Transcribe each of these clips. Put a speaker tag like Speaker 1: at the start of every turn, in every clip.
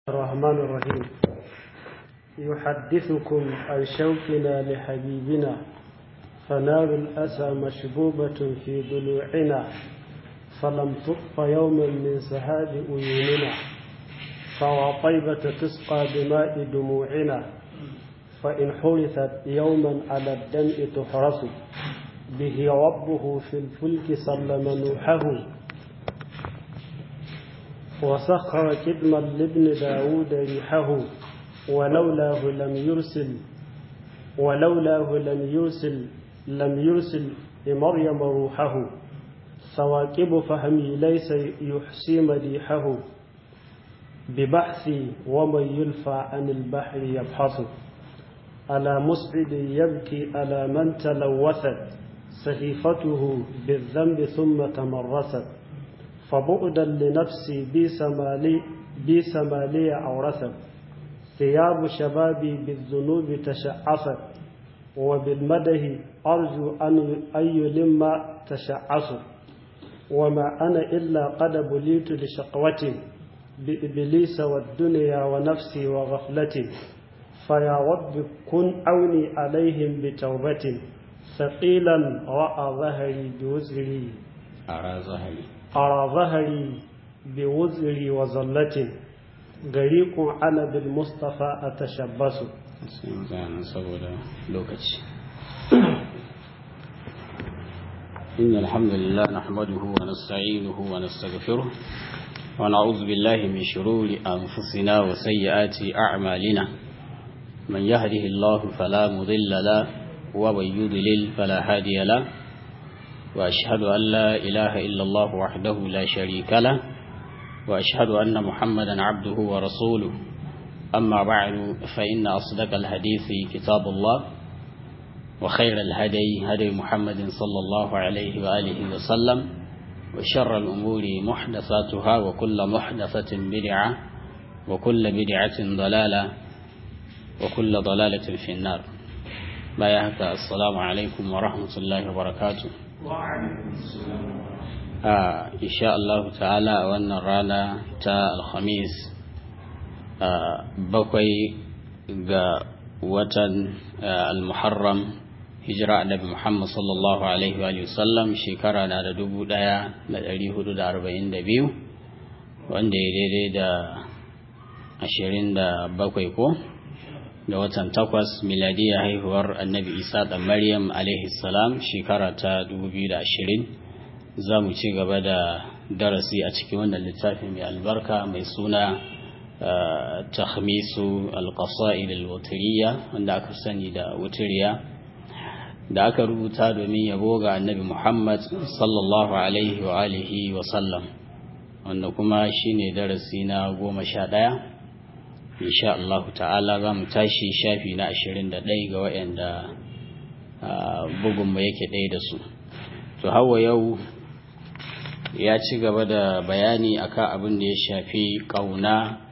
Speaker 1: الرحمن الرحيم يحدثكم عن شوقنا لحبيبنا فنار الأسى مشبوبة في ضلوعنا فلم تطف يوما من سهاد عيوننا فوطيبة تسقى بماء دموعنا فإن حرثت يوما على الدمء تحرس به ربه في الفلك سلم نوحه وسخر كدما لابن داود ريحه ولولاه لم يرسل ولولاه لم يرسل لم يرسل لمريم روحه ثواكب فهمي ليس يحصي مديحه ببحثي ومن يلفى عن البحر يبحث على مسعد يبكي على من تلوثت صحيفته بالذنب ثم تمرست فبعدا لنفسي بيس مالي بيس مالي أورثت ثياب شبابي بالذنوب تشعفت وبالمده أرجو أن يلم تشعص وما أنا إلا قد بليت لشقوة بإبليس والدنيا ونفسي وغفلة فيا رب كن أوني عليهم بتوبة ثقيلا رأى ظهري بوزري
Speaker 2: أرى ظهري
Speaker 1: أرى ظهري بوزري وزلة غريق أنا بالمصطفى أتشبث
Speaker 2: zanen saboda lokaci إن الحمد لله نحمده ونستعينه ونستغفره ونعوذ بالله من شرور أنفسنا وسيئات أعمالنا من يهده الله فلا مضل له ومن يضلل فلا هادي له وأشهد أن لا إله إلا الله وحده لا شريك له وأشهد أن محمدا عبده ورسوله أما بعد فإن أصدق الحديث كتاب الله وخير الهدي هدي محمد صلى الله عليه وآله وسلم وشر الأمور محدثاتها وكل محدثة بدعة وكل بدعة ضلالة وكل ضلالة في النار بايعك السلام عليكم ورحمة الله وبركاته
Speaker 1: وعليكم السلام
Speaker 2: آه إن شاء الله تعالى وأن رانا تا الخميس آه بقي watan al-muharram hijira annabi Muhammad sallallahu alaihi wa sallam shekara na da dubu daya da dari hudu da arba'in da biyu wanda ya daidai da ashirin da bakwai ko da watan takwas miladiya haihuwar annabi isa da maryam alaihi salam shekara ta dubu biyu da ashirin za mu ci gaba da darasi a cikin wannan littafi mai albarka mai suna تخميس القصائد الوترية wanda aka sani da wutiriya da aka rubuta domin yabo ga annabi Muhammad sallallahu alaihi wa alihi wa sallam wanda kuma shine darasi na goma sha ɗaya insha Allah ta'ala za mu tashi shafi na ashirin da ɗaya ga waɗanda bugunmu yake ɗaya da su to hawa yau ya ci gaba da bayani akan abin da ya shafi ƙauna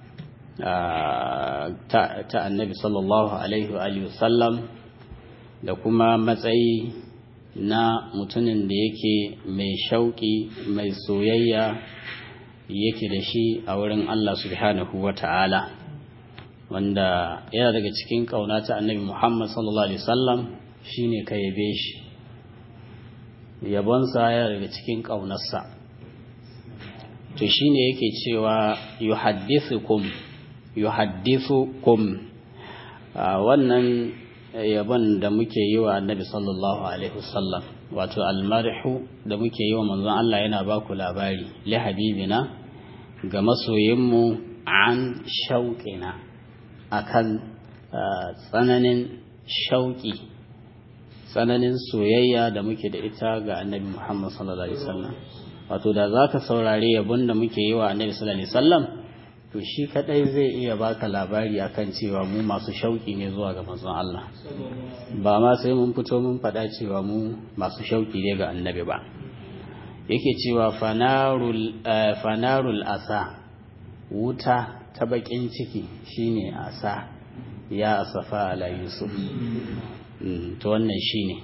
Speaker 2: ta annabi sallallahu alaihi wa sallam da kuma matsayi na mutumin da yake mai shauƙi mai soyayya yake da shi a wurin Allah subhanahu wa ta'ala wanda yana daga cikin ƙauna ta annabi Muhammad sallallahu alaihi wasallam shine ka yabe shi yabonsa yana daga cikin ƙaunarsa to shine yake cewa yuhaddithukum yuhaddithukum wannan yabon da muke yi wa annabi sallallahu alaihi wasallam wato almarhu da muke yi wa manzon Allah yana ba ku labari li habibina ga masoyinmu an shauƙina akan tsananin shauƙi tsananin soyayya da muke da ita ga annabi Muhammad sallallahu alaihi wasallam wato da zaka saurare yabon da muke yi wa annabi sallallahu alaihi wasallam to shi kadai zai iya baka labari akan cewa mu masu shauki ne zuwa ga manzon Allah ba ma sai mun fito mun faɗa cewa mu masu shauki ne ga annabi ba yake cewa fanarul fanarul asa wuta ta bakin ciki shine asa ya asafa ala yusuf to wannan shine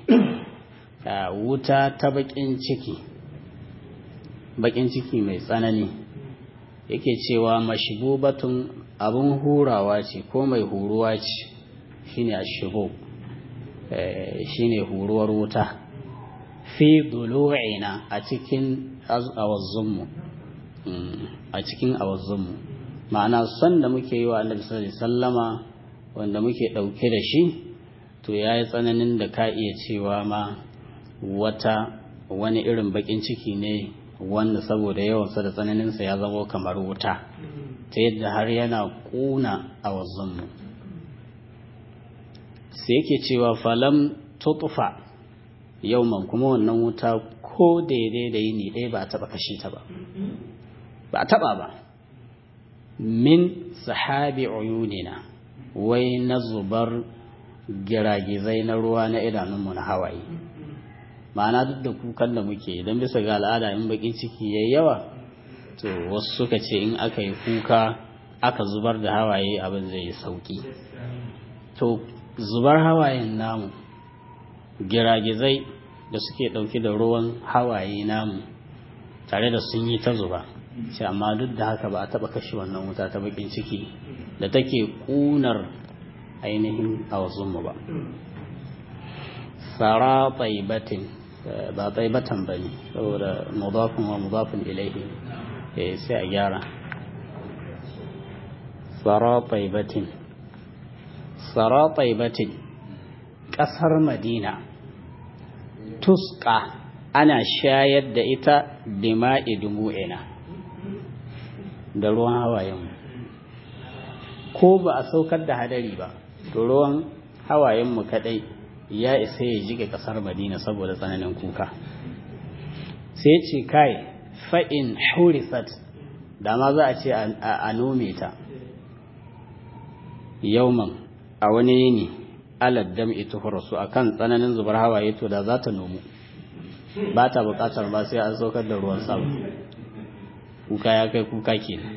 Speaker 2: wuta ta bakin ciki bakin ciki mai tsanani yake cewa mashbubatun abun hurawa ce ko mai huruwa ce shine ashbu shine huruwar wuta fi dulu'ina a cikin awazzunmu a cikin awazzunmu ma'ana son da muke yi wa annabi sallallahu alaihi sallama wanda muke ɗauke da shi to ya yi tsananin da ka iya cewa ma wata wani irin bakin ciki ne wanda saboda yawansa da tsananinsa ya zama kamar wuta ta yadda har yana ƙuna a wazzonmu sai yake cewa falam tutufa yauman kuma wannan wuta ko daidai da yini ɗaya ba a taɓa kashe ta ba ba a taɓa ba min sahabi uyunina wai na zubar giragizai na ruwa na idanunmu na hawaye ma'ana duk da kukan da muke don bisa ga al'ada in bakin ciki yayi yawa to wasu suka ce in aka yi kuka aka zubar da hawaye abin zai yi sauki to zubar hawayen namu giragizai da suke ɗauki da ruwan hawaye namu tare da sun yi ta zuba ce amma duk da haka ba a taɓa kashe wannan wuta ta bakin ciki da take ƙunar ainihin a wasunmu ba tsara tsaibatin ba tsaibatan ba ne saboda mudafin wa mudafin ilaihi sai a gyara tsara tsaibatin tsara tsaibatin ƙasar madina tuska ana shayar da ita dima'i dumu'ina da ruwan hawayenmu ko ba a saukar da hadari ba to ruwan hawayenmu kadai ya isa ya jike kasar madina saboda tsananin kuka sai ce kai fa'in hurisat da ma za a ce a nome ta yauman a wani yini aladdam ita hurasu a kan tsananin zubar hawaye to da za ta nomu ba ta bukatar ba sai an saukar da ruwan sama kuka ya kai kuka kenan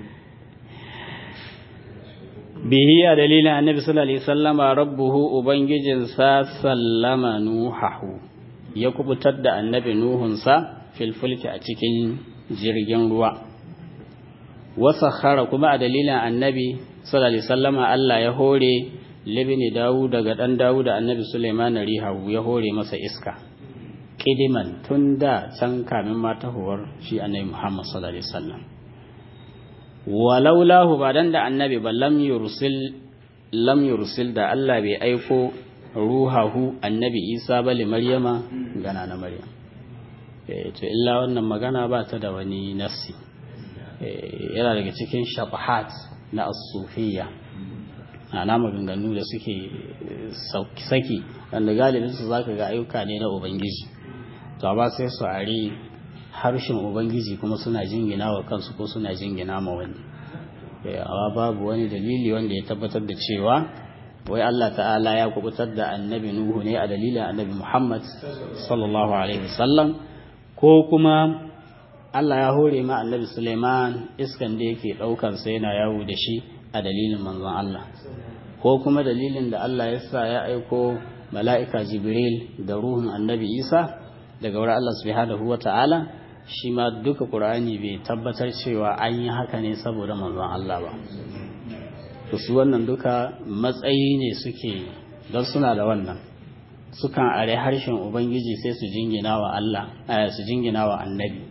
Speaker 2: bihi a dalilin annabi sallallahu alaihi sallama rabbuhu ubangijinsa sallama nuhahu ya kubutar da annabi nuhunsa filfulki a cikin jirgin ruwa wasakhara kuma a dalilin annabi sallallahu alaihi sallama Allah ya hore libni dawu daga dan dawu da annabi Sulaiman rihahu ya hore masa iska kidiman tun da can kamin matahuwar shi annabi Muhammad sallallahu alaihi wasallam walaulahu ba dan da annabi ba lam yursil lam yursil da Allah bai aiko ruhahu annabi Isa ba li Maryama gana na Maryam eh to illa wannan magana ba ta da wani nassi yana daga cikin shafahat na as-sufiyya ana maganganu da suke saki wanda galibin su zaka ga ayyuka ne na ubangiji to ba sai su ari harshen ubangiji kuma suna jingina wa kansu ko suna jingina ma wani amma babu wani dalili wanda ya tabbatar da cewa wai Allah ta'ala ya kubutar da annabi Nuhu ne a dalilin annabi Muhammad sallallahu alaihi wasallam ko kuma Allah ya hore ma annabi Suleiman iskan da yake daukar sa yana yawo da shi a dalilin manzon Allah ko kuma dalilin da Allah ya sa ya aiko mala'ika Jibril da ruhun annabi Isa daga wurin Allah subhanahu wa ta'ala shi ma duka ƙur'ani bai tabbatar cewa an yi haka ne saboda manzon Allah ba to su wannan duka matsayi ne suke don suna da wannan sukan are harshen ubangiji sai su jingina wa Allah su jingina wa annabi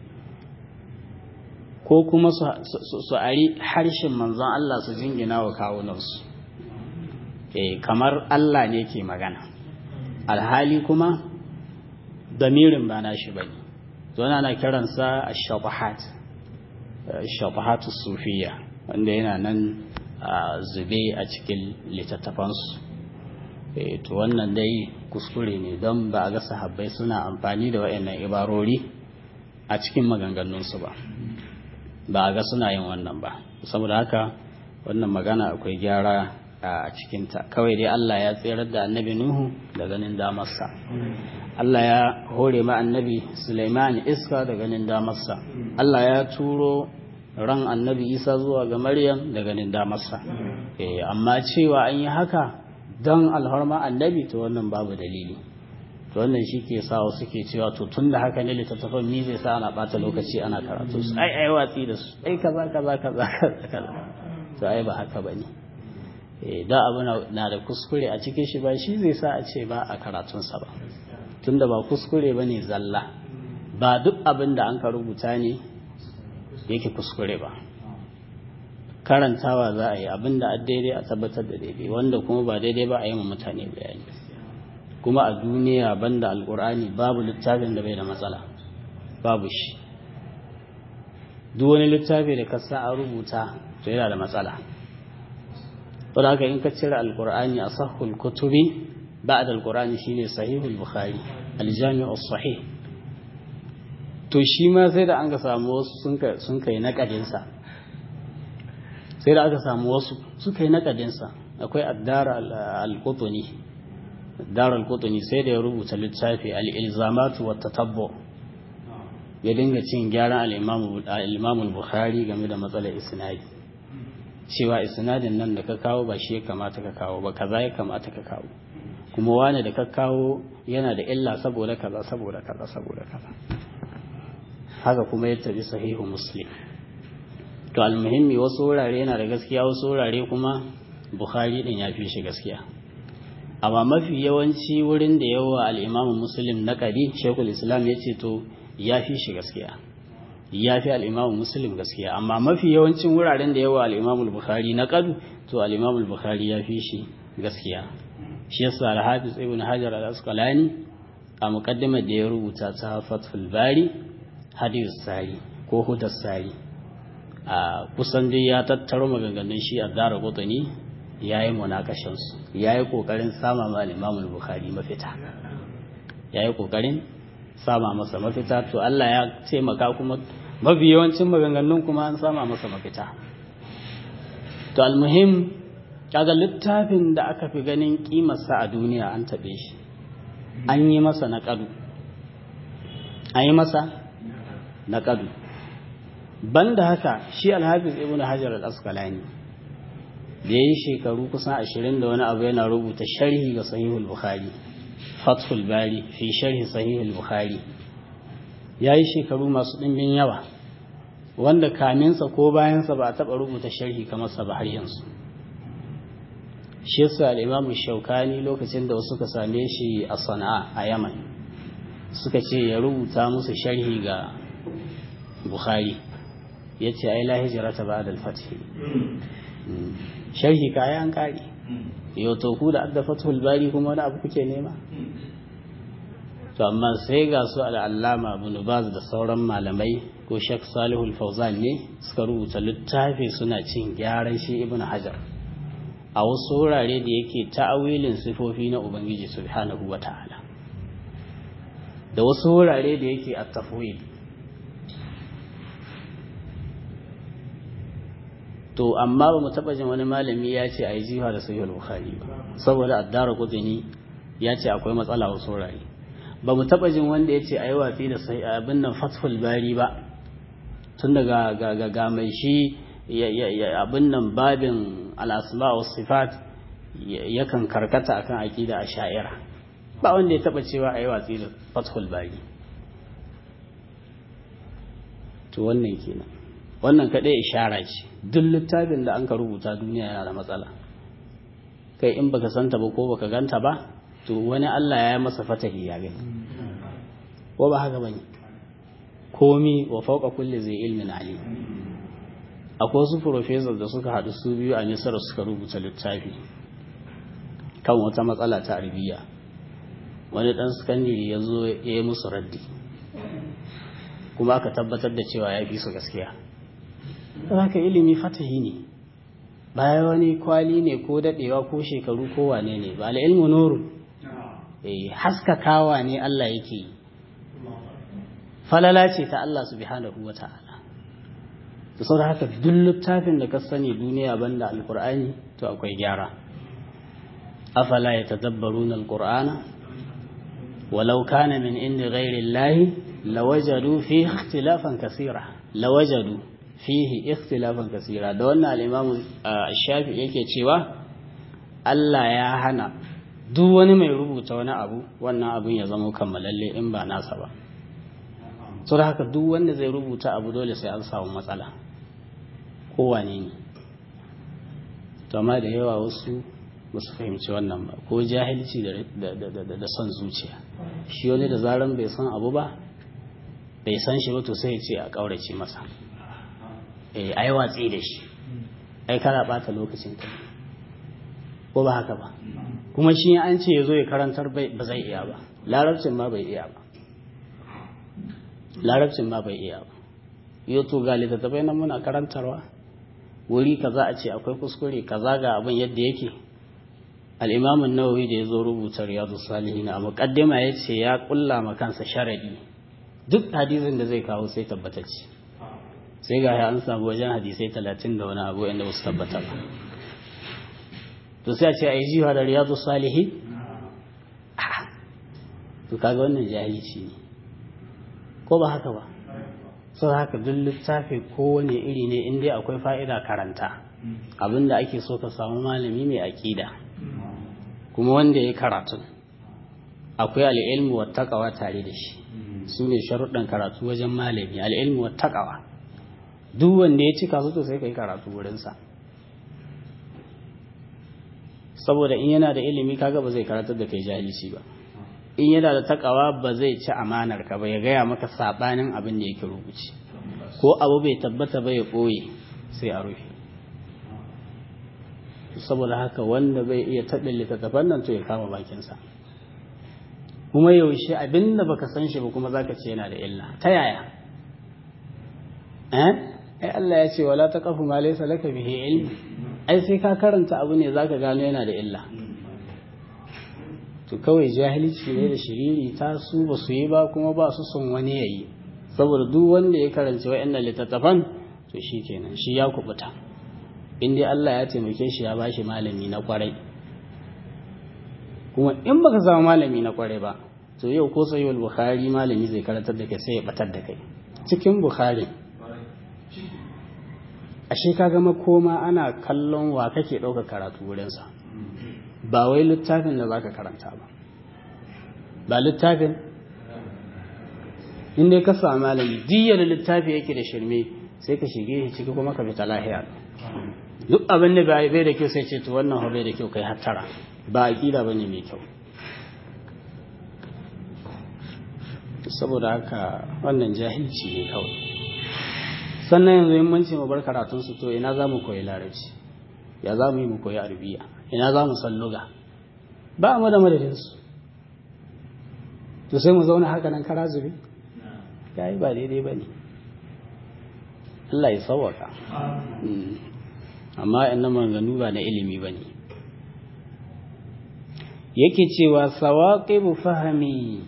Speaker 2: ko kuma su ari harshen manzon Allah su jingina wa kawunansu eh kamar Allah ne ke magana alhali kuma damirin ba na shi bane to ana kiransa ash-shabahat ash-shabahat sufiyya wanda yana nan zube a cikin littattafansu to wannan dai kuskure ne don ba a ga sahabbai suna amfani da waɗannan ibarori a cikin maganganunsu ba ba a ga suna yin wannan ba saboda haka wannan magana akwai gyara a cikinta kawai dai Allah ya tserar da annabi Nuhu da ganin damarsa Allah ya hore ma annabi Sulaiman iska da ganin damarsa Allah ya turo ran annabi Isa zuwa ga Maryam da ganin damarsa eh amma cewa an yi haka don alharma annabi to wannan babu dalili to wannan shi ke sa wasu ke cewa to tun da haka ne littattafan ni zai sa ana ɓata lokaci ana karatu su ai ai watsi da su ai kaza kaza kaza kaza to ai ba haka bane eh da abu na da kuskure a cikin shi ba shi zai sa a ce ba a karatunsa ba tunda ba kuskure bane zalla ba duk abin da an ka rubuta ne yake kuskure ba karantawa za a yi abin da daidai a tabbatar da daidai wanda kuma ba daidai ba a yi ma mutane bayani kuma a duniya banda alkur'ani babu littafin da bai da matsala babu shi duk wani littafi da ka sa a rubuta to yana da matsala don haka in ka cire alkur'ani a sahul kutubi ba'da alkur'ani shine sahihul bukhari aljami'u sahih to shi ma sai da an ga samu wasu sun kai nakadinsa sai da aka samu wasu suka yi nakadinsa akwai addar al-qutni addar al-qutni sai da ya rubuta littafi al-ilzamatu wa tatabbu ya dinga cin gyaran al-imam al-bukhari game da matsalar isnadi cewa isnadin nan da ka kawo ba shi ya kamata ka kawo ba kaza ya kamata ka kawo kuma wani da ka kawo yana da illa saboda kaza saboda kaza saboda kaza haka kuma ya tabi sahihu muslim to almuhimmi wasu wurare yana da gaskiya wasu wurare kuma bukhari din ya fi shi gaskiya amma mafi yawanci wurin da yawa al'imamu muslim na ƙari shekul islam ya ce to ya fi shi gaskiya ya fi al'imamu muslim gaskiya amma mafi yawancin wuraren da yawa al'imamu bukhari na ƙadu to al'imamu bukhari ya fi shi gaskiya shi yasa al-hafiz ibn hajar al-asqalani a muqaddimar da ya rubuta ta fathul bari hadith sari ko hudar sari a kusan dai ya tattaro maganganun shi a dara gotani ya yi munakashinsu ya yi ƙoƙarin sama ma limamul bukhari mafita ya yi ƙoƙarin sama masa mafita to Allah ya taimaka kuma mafi yawancin maganganun kuma an sama masa mafita to almuhim kaga littafin da aka fi ganin kimarsa a duniya an taɓe shi an yi masa naƙadu an yi masa naƙadu banda haka shi alhafiz ibn hajar al-asqalani da yayi shekaru kusan ashirin da wani abu yana rubuta sharhi ga sahihul bukhari fathul bari fi sharhi sahihul bukhari yayi shekaru masu ɗimbin yawa wanda kaminsa ko bayansa ba a taɓa rubuta sharhi kamar sa ba har yanzu shi yasa al-imam shaukani lokacin da wasu ka same shi a sana'a a yaman suka ce ya rubuta musu sharhi ga bukhari ya ce ai la hijrata ba'da al-fath sharhi kaya an kare yau to ku da adda fathul bari kuma wani abu kuke nema to amma sai ga su al-allama ibn baz da sauran malamai ko shek salihul fauzan ne suka rubuta littafi suna cin gyaran shi ibn hajar a wasu wurare da yake ta'awilin sifofi na ubangiji subhanahu wata'ala da wasu wurare da yake at-tafwid to amma ba mu taba jin wani malami ya ce a yi jiha da sahihul bukhari ba saboda addara kudini ya ce akwai matsala wasu wurare ba mu taba jin wanda ya ce a yi watsi da abin nan fathul bari ba tun daga ga mai shi abin nan babin al'asma wa sifat yakan karkata akan aqida a sha'ira ba wanda ya taba cewa a yi watsi da fathul bari to wannan kenan wannan kaɗai ishara ce duk littafin da an ka rubuta duniya yana da matsala kai in baka santa ba ko baka ganta ba to wani Allah ya yi masa fatahi ya gani ko ba haka bane komi wa fauka kulli zai ilmin alim akwai wasu professor da suka haɗu su biyu a Misar suka rubuta littafi kan wata matsala ta arabiya wani ɗan sakandare ya zo ya yi musu raddi kuma aka tabbatar da cewa ya fi su gaskiya haka ilimi fatahi ne baya wani kwali ne ko daɗewa ko shekaru ko wane ne ba al'ilmu nuru haskakawa ne Allah yake yi falala ce ta Allah subhanahu wa ta'ala da sau haka duk littafin da ka sani duniya banda alkur'ani to akwai gyara afala ya tadabbaru na alkur'ana walau kana min inda gairin lahi lawajadu fi ikhtilafan kasira lawajadu fihi ikhtilafan kasira da wannan al-imamu shafi yake cewa Allah ya hana duk wani mai rubuta wani abu wannan abun ya zama kammalalle in ba nasa ba so da haka duk wanda zai rubuta abu dole sai an samu matsala kowane ne to amma da yawa wasu ba su fahimci wannan ba ko jahilci da son zuciya shi wani da zaran bai san abu ba bai san shi ba to sai ya ce a ƙaurace masa eh ai watsi da shi ai kana bata lokacin ka ko ba haka ba kuma shi an ce ya zo ya karantar ba zai iya ba larabcin ma bai iya ba larabcin ma bai iya ba yau to ga littattafai nan muna karantarwa wuri kaza a ce akwai kuskure kaza ga abin yadda yake al-imam an-nawawi da yazo rubuta riyadu salihin a muqaddima yace ya kulla ma kansa sharadi duk hadisin da zai kawo sai tabbatacce sai ga an samu wajen hadisai 30 da wani abu inda ba su tabbata ba to sai a ce ai jiwa da riyadu salihin to kaga wannan jahilci ne ko ba haka ba sau haka duk littafi kowane iri ne in dai akwai fa'ida karanta abinda ake so ka samu malami mai aƙida kuma wanda ya karatu akwai al'ilmu wa taƙawa tare da shi su ne sharuɗan karatu wajen malami al'ilmu wa taƙawa duk wanda ya cika su to sai ka yi karatu wurinsa saboda in yana da ilimi kaga ba zai karatar da kai jahilci ba in yana da takawa ba zai ci amanar ka ba ya gaya maka sabanin abin da yake rubuci ko abu bai tabbata ba ya ɓoye sai a rufe saboda haka wanda bai iya taɓin littattafan nan to ya kama bakinsa kuma yaushe abin da baka san shi ba kuma zaka ce yana da illa ta yaya eh ai Allah ya ce wala taqafu ma laysa laka bihi ilm ai sai ka karanta abu ne zaka gano yana da illa to kawai jahilci ne da shiriri ta su ba su yi ba kuma ba su son wani ya yi saboda duk wanda ya karanci wa'annan littattafan to shi kenan shi ya kubuta in dai Allah ya taimake shi ya bashi malami na kwarai kuma in baka samu malami na kwarai ba to yau ko sayi bukhari malami zai karantar da kai sai ya batar da kai cikin bukhari ashe ka ga makoma ana kallon wa kake ɗaukar karatu wurinsa ba wai littafin da zaka karanta ba ba littafin inda ka samu malami jiya da littafi yake da shirme sai ka shige shi ciki kuma ka fita lahiya duk abin da bai da kyau sai ce to wannan bai da kyau kai hattara ba aqida bane mai kyau saboda haka wannan jahilci ne kawai sannan yanzu in mun ce mu bar karatun su to ina za mu koyi larabci ya za mu yi mu koyi arabiya ina za mu san luga ba mu da madadinsu to sai mu zauna haka nan kara zube ya yi ba daidai ba ne Allah ya sauwaka amma ina maganganu ba na ilimi ba ne yake cewa sawaƙibu fahami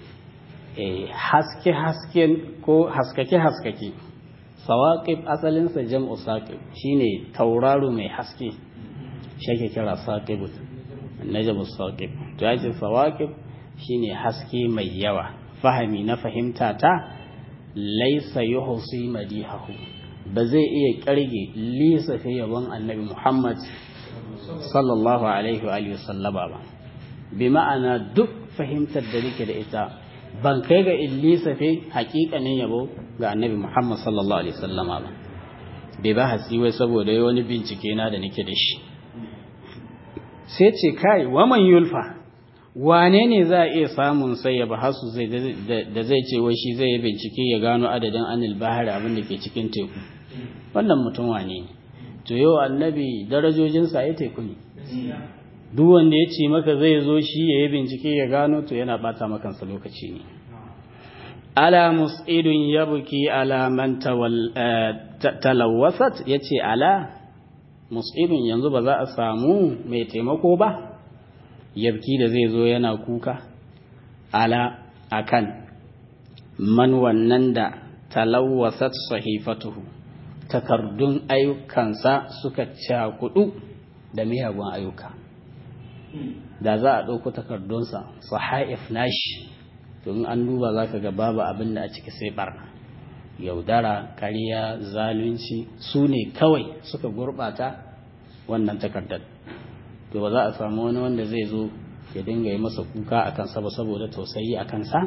Speaker 2: haske-haske ko haskake-haskake sawaƙib asalinsa jam'u saƙib shine tauraro mai haske shi ake kira saƙib najabu saƙib to ya ce sawaƙib shine haske mai yawa fahami na fahimta ta laisa yuhsi madihahu ba zai iya ƙarge lisa fi yabon annabi Muhammad sallallahu alaihi wa alihi sallama ba bi ma'ana duk fahimtar da nake da ita ban kai ga illisa fi haƙiƙanin yabo ga annabi Muhammad sallallahu alaihi sallama ba bai ba hatsi wai saboda wani bincike na da nake da shi sai ce kai waman yulfa wane ne za a iya samun sai ya bahasu da zai ce wai shi zai yi bincike ya gano adadin anil bahari abin da ke cikin teku wannan mutum wane ne to yau annabi darajojinsa ya teku ne duk wanda ya ce maka zai zo shi ya yi bincike ya gano to yana bata makansa lokaci ne ala mus'idun yabuki ala man talawasat yace ala mus'idun yanzu ba za a samu mai taimako ba yabki da zai zo yana kuka ala akan man wannan da talawasat sahifatuhu takardun ayyukansa suka cakudu da miyagun ayyuka da za a ɗauko takardunsa sahaif nashi to in an duba za ka ga babu abin da a ciki sai barna yaudara ƙarya zalunci su ne kawai suka gurɓata wannan takardar to ba za a samu wani wanda zai zo ya dinga yi masa kuka a kansa ba saboda tausayi a kansa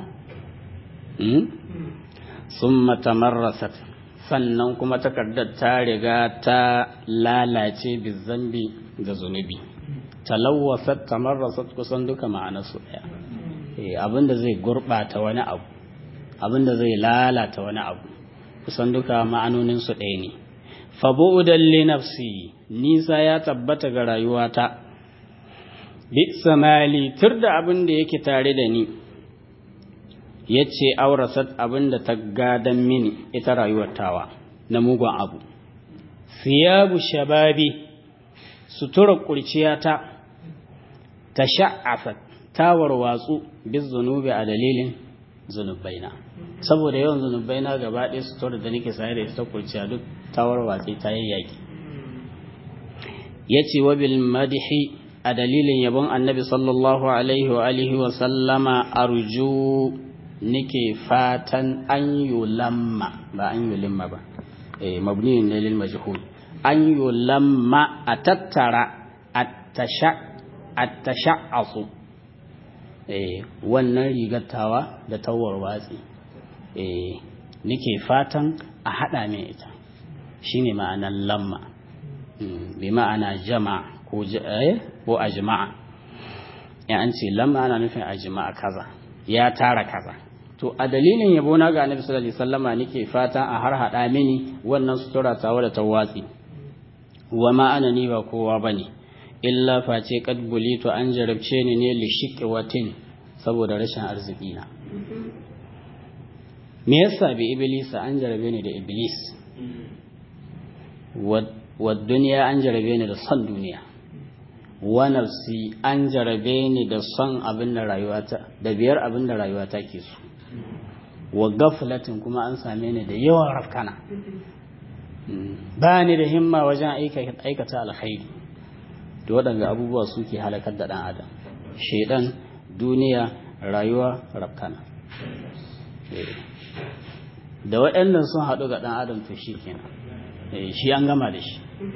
Speaker 2: sun matamarrasat sannan kuma takardar ta riga ta lalace bizambi da zunubi talawwasat tamarrasat kusan duka ma'anarsu ɗaya abinda zai gurɓata wani abu abinda zai lalata wani abu kusan duka ma'anoninsu ɗaya ne fabu'udan li nafsi nisa ya tabbata ga rayuwata bi samali tur da abin da yake tare da ni ya ce aurasat abin da ta gadan mini ita rayuwar tawa na mugun abu siyabu shababi sutura kurciyata ta sha'afat ta warwatsu bis zunubi a dalilin zunubaina saboda yawan zunubaina gaba ɗaya sutura da nake saye da ita kurciya duk ta warwatse ta yayyaki ya ce wa bil madihi a dalilin yabon annabi sallallahu alaihi wa alihi wa sallama arju nike fatan an yulamma ba an yulimma ba eh mabni ne lil majhul an yulamma a tattara attasha attasha'asu eh wannan rigattawa da tawar watsi eh nike fatan a hada min ita shine ma'anar lamma bi ma'ana jama ko ko ajma'a ya an ce lamma ana nufin ajma'a kaza ya tara kaza to a dalilin yabo na ga annabi sallallahu alaihi wasallama nake fatan a har hada mini wannan sutura tawa da tawatsi wa ma ana ni ba kowa bane illa face kad bulitu an jarabce ni ne li shiqwatin saboda rashin arziki na me yasa bi iblisa an jarabe ni da iblis wa duniya an jarabe ni da son duniya wa nafsi an jarabe ni da son abin da rayuwata da biyar abin da rayuwata ke so wa gaflatin kuma an same ni da yawan rafkana ba ni da himma wajen aikata alkhairi da waɗanda abubuwa suke halakar da ɗan adam shaidan duniya rayuwa rafkana da waɗannan sun haɗu ga ɗan adam to shi kenan shi an gama da shi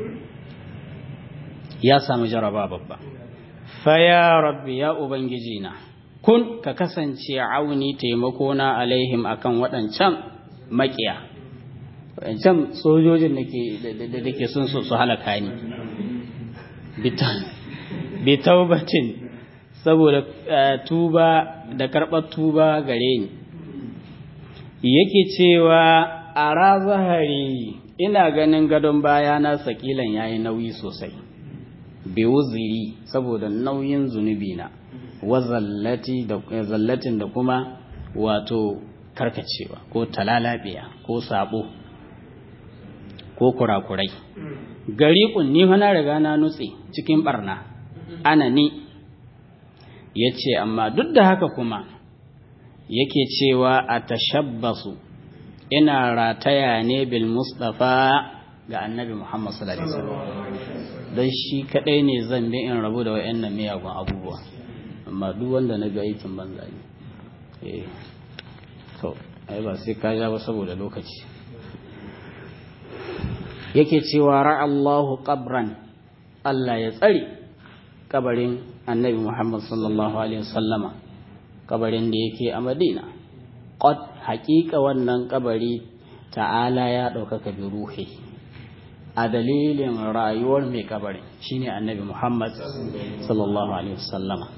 Speaker 2: ya samu jaraba babba faya rabbi ya ubangiji na kun ka kasance auni taimakona alaihim akan waɗancan makiya waɗancan sojojin da ke sun su halaka ni bitaubatin saboda tuba da karɓar tuba gare ni yake cewa a razahari ina ganin gadon baya na sakilan yayi nauyi sosai bewuziri saboda nauyin zunubi na zallatin da kuma wato karkacewa ko talalabiya ko sabo ko kurakurai gari kunni na riga na nutse cikin barna ana ni ya ce amma duk da haka kuma yake cewa a tashabbasu ina rataya ne bil mustafa ga annabi muhammad sallallahu alaihi wasallam don shi kadai ne zan bi in rabu da wayannan miyagun abubuwa amma duk wanda na ga aikin banza ne eh to ai ba sai ka ja ba saboda lokaci yake cewa ra'allahu qabran Allah ya tsare kabarin annabi Muhammad sallallahu alaihi wasallama kabarin da yake a Madina qad haqiqa wannan kabari ta'ala ya ɗaukaka bi ruhi a dalilin rayuwar mai kabarin shine annabi Muhammad sallallahu alaihi wasallama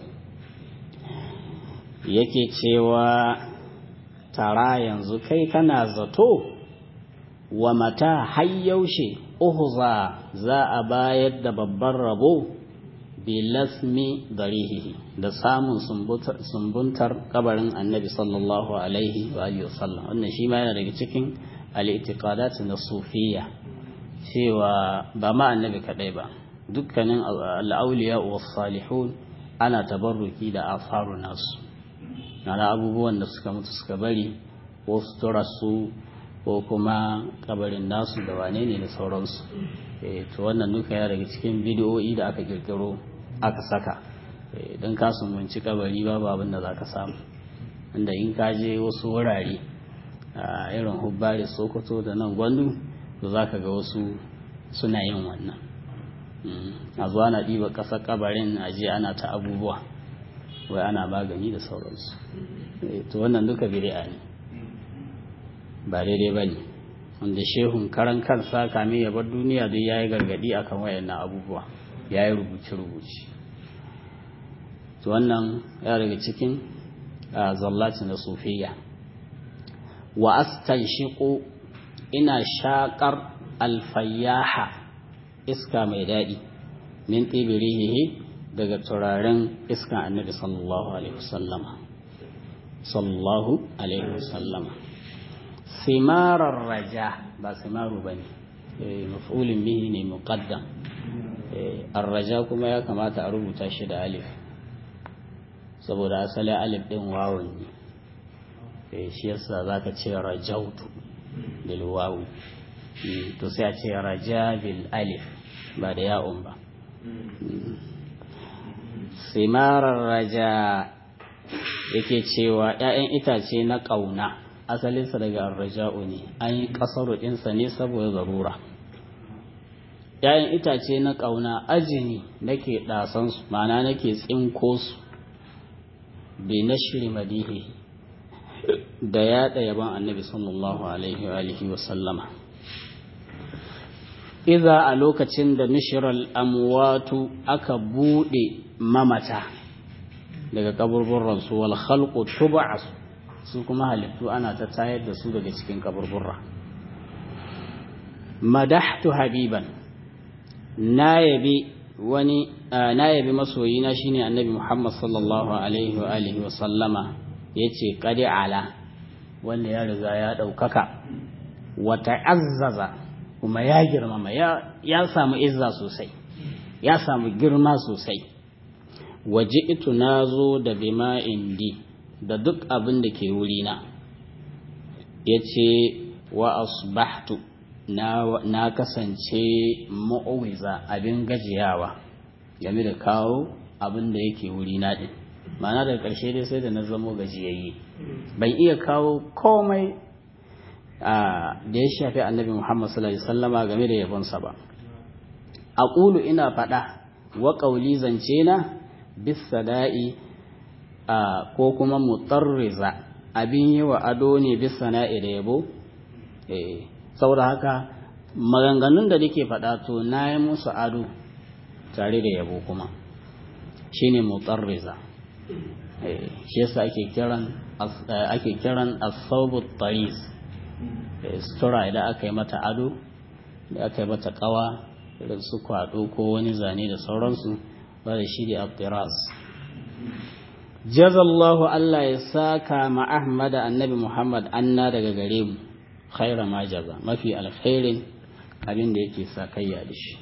Speaker 2: yake cewa tara yanzu kai kana zato wa mata hayyaushe uhuza za a bayar da babban rabo bilasmi darihihi da samun sumbuntar kabarin annabi sallallahu alaihi wa alihi wasallam wannan shi ma yana daga cikin al-i'tiqadat na sufiyya cewa ba ma annabi kadai ba dukkanin al-awliya wa salihun ana tabarruki da asaru nasu na abubuwan da suka mutu suka bari ko sutura su ko kuma kabarin nasu da wane ne da sauransu to wannan duka ya daga cikin bidiyoyi da aka kirkiro aka saka don ka sumunci kabari babu abin da za ka samu inda in ka je wasu wurare a irin hubbari sokoto da nan gwandu to za ka ga wasu suna yin wannan a zuwa na ɗiba ƙasar kabarin a je ana ta abubuwa wai ana magani da sauransu to wannan duka bid'a ne ba daidai ba ne wanda shehun karan kansa kame ya bar duniya duk ya yi gargadi akan wayannan abubuwa ya yi rubuce-rubuce to wannan ya daga cikin zallaci na sufiya wa astan shiƙo ina shaƙar alfayyaha iska mai daɗi min ɗibirihihi daga turaren iskan annabi sallallahu alaihi wasallama sallallahu alaihi wasallama simarar raja ba simaru ba ne maf'ulin bihi ne muqaddam arraja kuma ya kamata a rubuta shi da alif saboda asali alif din wawun ne shi yasa zaka ce rajautu bil wawu to sai a ce raja bil alif ba da ya'un ba simarar raja yake cewa 'ya'yan itace na ƙauna asalinsa daga arraja'u ne an yi ƙasar ɗinsa ne saboda zarura ‘ya'yan itace na ƙauna ajini nake ɗasansu ma'ana nake tsinko su bai na shiri madihi da yaɗa yaban annabi sallallahu alaihi wa sallama iza a lokacin da nishiral amwatu aka buɗe mamata daga kaburburansu wal khalqu tub'asu su kuma halittu ana ta tayar da su daga cikin kaburbura madahtu habiban na yabi wani na yabi masoyina shine annabi Muhammad sallallahu alaihi wa alihi wa sallama yace qadi ala wanda ya riga ya daukaka wa ta'azzaza kuma ya girmama ya ya samu izza sosai ya samu girma sosai waji'tu nazo da bima indi da duk abin da ke wurina ya ce wa asbahtu na kasance ma'uwiza abin gajiyawa game da kawo abin da yake wurina ɗin ma'ana daga ƙarshe dai sai da na zamo gajiyayye ban iya kawo komai da ya shafi annabi muhammad sallallahu alaihi wasallama game da yabonsa ba a ƙulu ina faɗa wa ƙauli zance na bis sada'i Uh, ko kuma mutarriza abin yi wa ado ne bisa na'i da yabo eh, saboda haka maganganun da nake faɗa to na yi musu ado tare da yabo kuma shine mutarriza eh, shi yasa ake kiran uh, ake kiran as-sawbu tariz eh, sutura idan aka yi mata ado da aka yi mata kawa irin su kwado ko wani zane da sauransu ba da shi da abdiraz jazallahu Allah ya saka ma Ahmad annabi Muhammad anna daga gare mu khaira ma jaza mafi alkhairin abin da yake sakayya da shi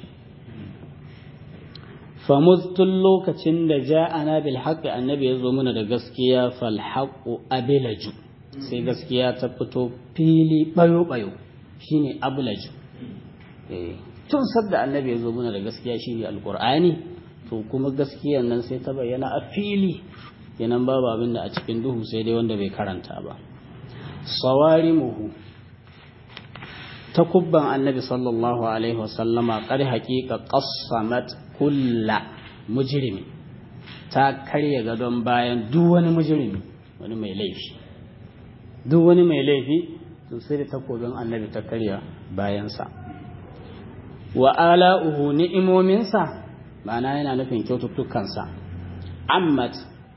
Speaker 2: famuztun lokacin da ja'ana bil haqqi annabi ya zo mana da gaskiya fal haqqu abilaju sai gaskiya ta fito fili bayo bayo shine ablaju eh tun sadda annabi ya zo mana da gaskiya shine alqur'ani to kuma gaskiyan nan sai ta bayyana a fili kenan babu abin da a cikin duhu sai dai wanda bai karanta ba sawarimuhu ta kubban annabi sallallahu alaihi wasallama kar haƙiƙa qassamat kulla mujrimi ta karya gadon bayan duk wani mujrimi wani mai laifi duk wani mai laifi to sai da takobin annabi ta karya bayansa wa ala'uhu ni'imominsa ma'ana yana nufin kyaututtukansa ammat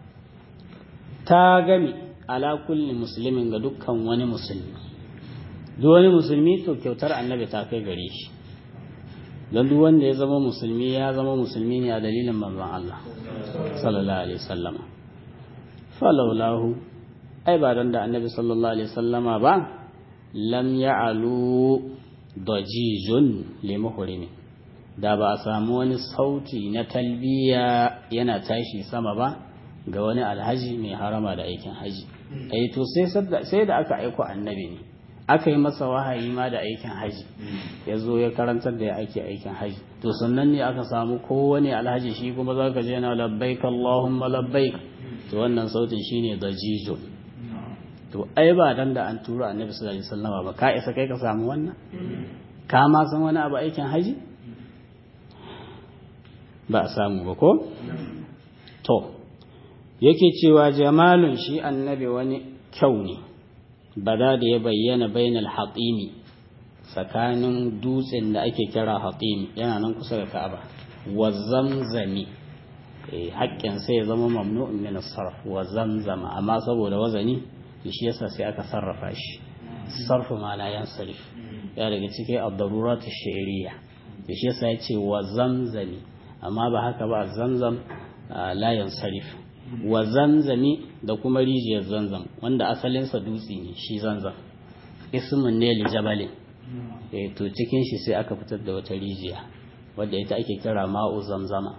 Speaker 2: ta gami ala kulli musulmin ga dukkan wani musulmi duk wani musulmi to kyautar annabi ta kai gare shi don duk wanda ya zama musulmi ya zama musulmi ne a dalilin manzon Allah sallallahu alaihi wasallam falaulahu ai ba don da annabi sallallahu alaihi wasallama ba lam ya'alu dajijun limuhrimi da ba a samu wani sauti na talbiya yana tashi sama ba ga wani alhaji mai harama da aikin haji ai to sai da aka aiko annabi ne aka yi masa wahayi ma da aikin haji ya zo ya karantar da ya ake aikin haji to sannan ne aka samu kowane alhaji shi kuma za ka je na labbaik Allahumma labbaik to wannan sautin shine dajijo to ai ba dan da an tura annabi sallallahu alaihi wasallam ba ka isa kai ka samu wannan ka ma san wani abu aikin haji ba a samu ba ko to yake cewa jamalun shi annabi wani kyau ne bada da ya bayyana bainal hatsimi tsakanin dutsen da ake kira hatsimi yana nan kusa da ka'aba wa zamzami haƙƙin sai ya zama mamnu'un min sarf wa zamzama amma saboda wazani shi yasa sai aka sarrafa shi sarfu ma la yansarif ya daga cikin ad-darurat ash-shi'riyya shi yasa ya ce wa zamzami amma ba haka ba zamzam la yansarif wa zamzami da kuma rijiyar zanzam wanda asalinsa dutse ne shi zanzam ismin ne li jabalin eh to cikin shi sai aka fitar da wata rijiya wadda ita ake kira ma'u zamzama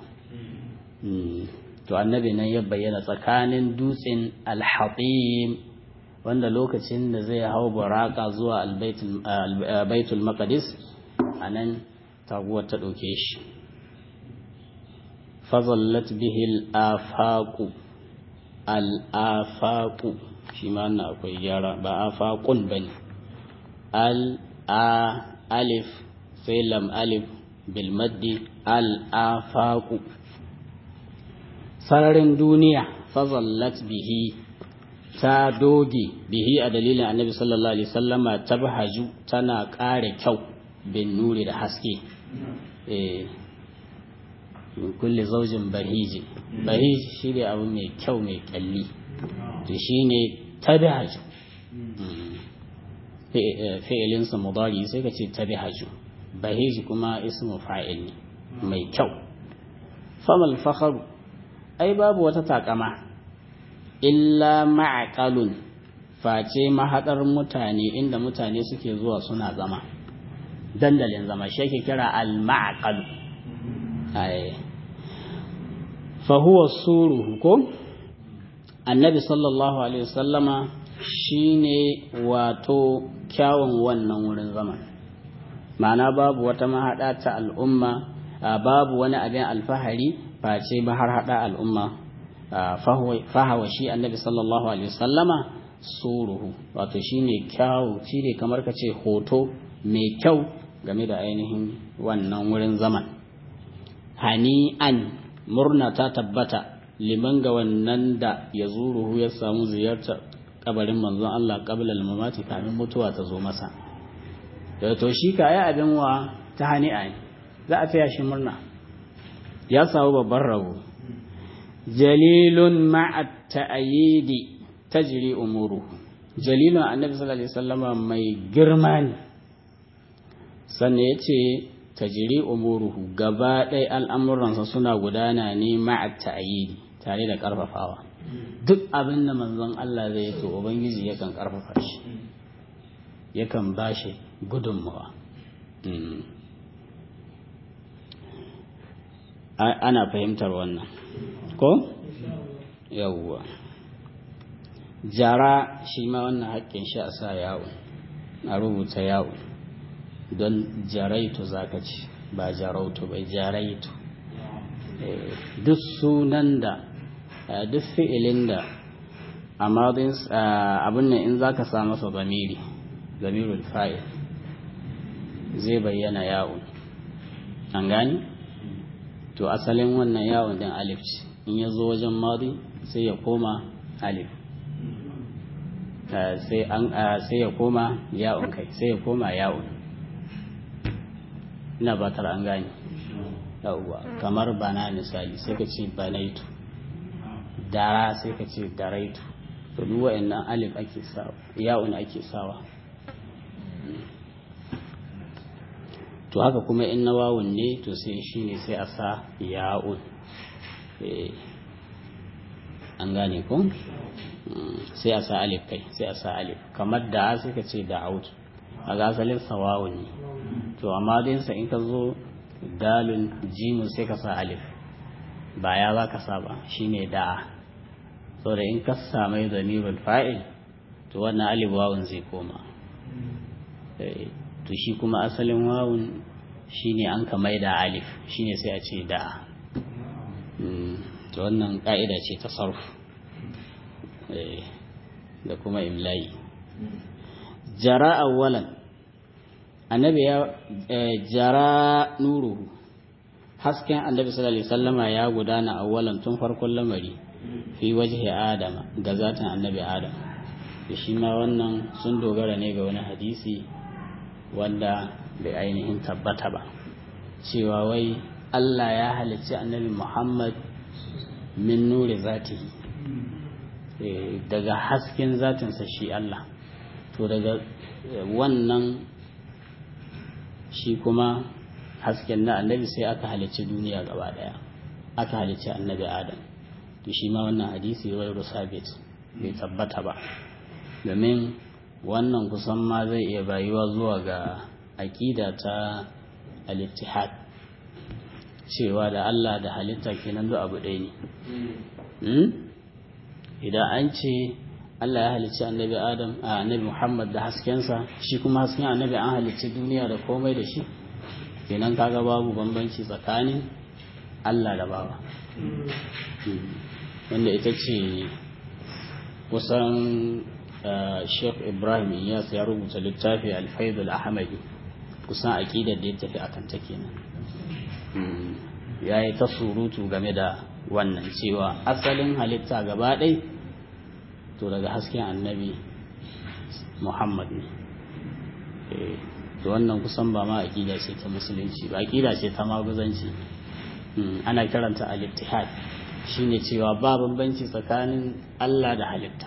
Speaker 2: to annabi nan ya bayyana tsakanin dutsen alhatim wanda lokacin da zai hau baraka zuwa albaitul maqdis anan taguwar ta ɗauke shi fazallat bihil afaku al'afaku shi ma na akwai gyara ba afakun ba ne al'a alif sai lam alif bilmaddi al'afaku sararin duniya fazallat bihi ta doge bihi a dalilin annabi sallallahu alaihi sallama ta bahaju tana ƙara kyau bin nuri da haske min kulle zaujin bahiji bahiji shi ne abu mai kyau mai kyalli to shi ne tabihaju fi'ilinsa mudari sai ka ce tabihaju bahiji kuma ismu fa'il ne mai kyau famal fakharu ai babu wata takama illa ma'aqalun face mahaɗar mutane inda mutane suke zuwa suna zama dandalin zama shi ake kira al-ma'aqalu ai fa huwa suruhu ko annabi sallallahu alaihi wasallama shine wato kyawun wannan wurin zaman ma'ana babu wata mahaɗa ta al'umma babu wani abin alfahari face ba har haɗa al'umma fahawa shi annabi sallallahu alaihi wasallama suruhu wato shine kyawu shine kamar ka ce hoto mai kyau game da ainihin wannan wurin zaman hani'an murna ta tabbata liman ga wannan da ya zuruhu ya samu ziyartar kabarin manzon Allah qabla al-mamati kamin mutuwa ta zo masa to shi ka yi abin wa ta hani'a ne za a taya shi murna ya samu babban rabo jalilun ma'a ta'ayidi tajri umuru jalilun annabi sallallahu alaihi wasallama mai girma ne sannan yace tajri umuruhu gaba ɗaya al'amuransa suna gudana ne ma'a ta'ayidi tare da ƙarfafawa duk abin da manzon Allah zai yi to ubangiji yakan ƙarfafa shi yakan bashi gudunmawa ana fahimtar wannan ko yawwa jara shi ma wannan haƙƙin shi a sa yawo a rubuta yawo don jaraitu zaka ce ba jarautu bai jaraitu duk sunan da duk fi'ilin da amadin abin nan in zaka sa masa zamiri zamirul fa'il zai bayyana yawon an gani to asalin wannan yawon din alif ce in ya zo wajen madi sai ya koma alif sai ya koma yawon kai sai ya koma yawon ina batar an gani yawwa kamar bana misali sai ka ce banaitu dara sai ka ce daraitu to duk wa'annan alif ake sawa yawon ake sawa to haka kuma in na wawun ne to sai shi ne sai a sa ya'un an gane ko sai a sa alif kai sai a sa alif kamar da sai ka ce da'aut a ga asalin sawawun ne to amma dinsa in ka zo dalin jimu sai ka sa alif ba ya za ka sa ba shine da'a saboda in ka samai zamirul fa'il to wannan alif wawun zai koma to shi kuma asalin wawun shine an ka maida alif shine sai a ce da'a to wannan ka'ida ce ta sarf da kuma imla'i jara awwalan annabi ya jara nuruhu hasken annabi sallallahu alaihi wasallama ya gudana awwalan tun farkon lamari fi wajhi adama ga zatin annabi adam da shi ma wannan sun dogara ne ga wani hadisi wanda bai ainihin tabbata ba cewa wai Allah ya halicci annabi Muhammad min nuri zatihi daga hasken zatinsa shi Allah to daga wannan shi kuma hasken na annabi sai aka halicci duniya gaba daya aka halicci annabi adam to shi ma wannan hadisi wai sabit bai tabbata ba domin wannan kusan ma zai iya bayuwa zuwa ga aƙida ta al-ittihad cewa da Allah da halitta kenan duk abu ɗaya ne idan an ce Allah ya halicci annabi Adam a annabi Muhammad da haskensa shi kuma hasken annabi an halicci duniya da komai da shi kenan kaga babu bambanci tsakanin Allah da bawa wanda ita ce kusan Sheikh Ibrahim Iyas ya rubuta littafi Al-Faidul Ahmadi kusan aqidar da ya tafi akan ta kenan ya yi ta surutu game da wannan cewa asalin halitta gaba ɗai to daga hasken annabi muhammad ne to wannan kusan ba ma aƙida ce ta musulunci ba aƙida ce ta maguzanci ana kiranta al-ittihad shine cewa ba bambanci tsakanin Allah da halitta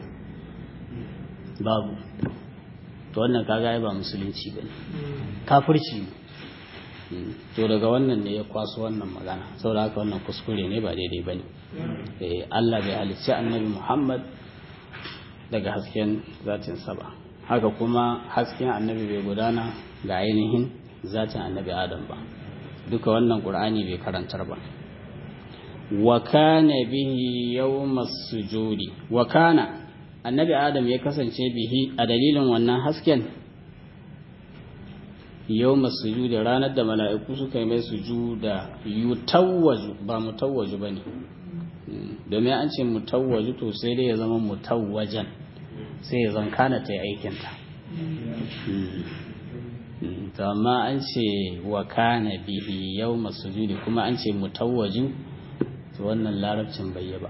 Speaker 2: babu to wannan kaga ba musulunci bane kafirci ne to daga wannan ne ya kwaso wannan magana saboda haka wannan kuskure ne ba daidai bane eh Allah bai halicci annabi Muhammad daga hasken zatin sa ba haka kuma hasken annabi bai gudana ga ainihin zatin annabi Adam ba duka wannan Qur'ani bai karantar ba wa kana bihi yawmas sujudi wa kana annabi Adam ya kasance bihi a dalilin wannan hasken yau masu da ranar da mala'iku suka yi mai sujuda yutawwaju ba mutawwaju ba ne domin an ce mutawwaju to sai dai ya zama mutawwajan sai ya zan kana ta yi aikinta to amma an ce wa kana bihi yau masu kuma an ce mutawwaju to wannan larabcin bai yi ba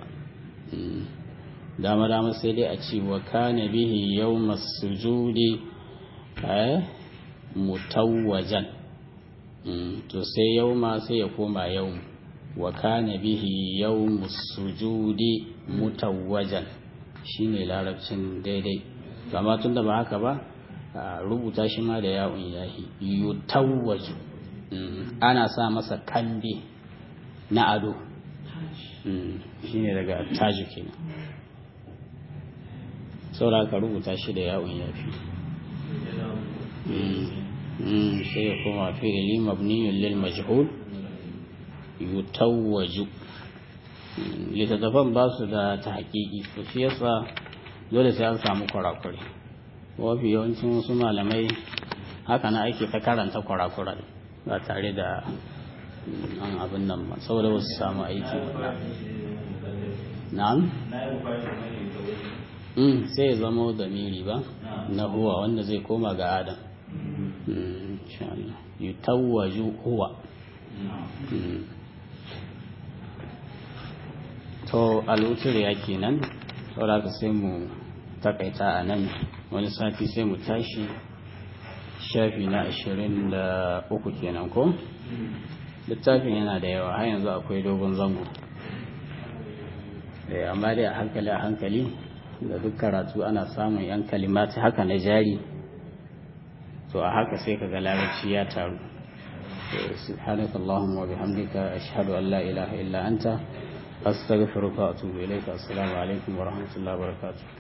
Speaker 2: dama dama sai dai a ce wa kana bihi yau masu eh mutawwajan to sai yauma sai ya koma yau wa kana bihi yawmus sujudi mutawwajan shine larabcin daidai amma tunda ba haka ba rubuta shi ma da yawun yahi yutawwaju ana sa masa kambe na ado shine daga taji kenan saboda ka rubuta shi da yawun yafi sai ya koma fi'ili mabniyun lil majhul yutawwaju littattafan ba su da ta haƙiƙi to shi yasa dole sai an samu kwarakure wafi yawancin wasu malamai haka na ake ta karanta kwarakura ba tare da an abin nan ba saboda wasu samu aiki na'am sai ya zama da miri ba na huwa wanda zai koma ga adam yutawwaju huwa to al'utur ya kenan saboda ka sai mu takaita a nan wani sati sai mu tashi shafi na ashirin da uku kenan ko littafin yana da yawa har yanzu akwai dogon zango amma dai a hankali a hankali da duk karatu ana samun yan kalimati haka na jari to a haka sai kaga larabci ya taru سبحانك اللهم وبحمدك أشهد أن لا إله إلا أنت أستغفرك وأتوب إليك السلام عليكم ورحمة الله وبركاته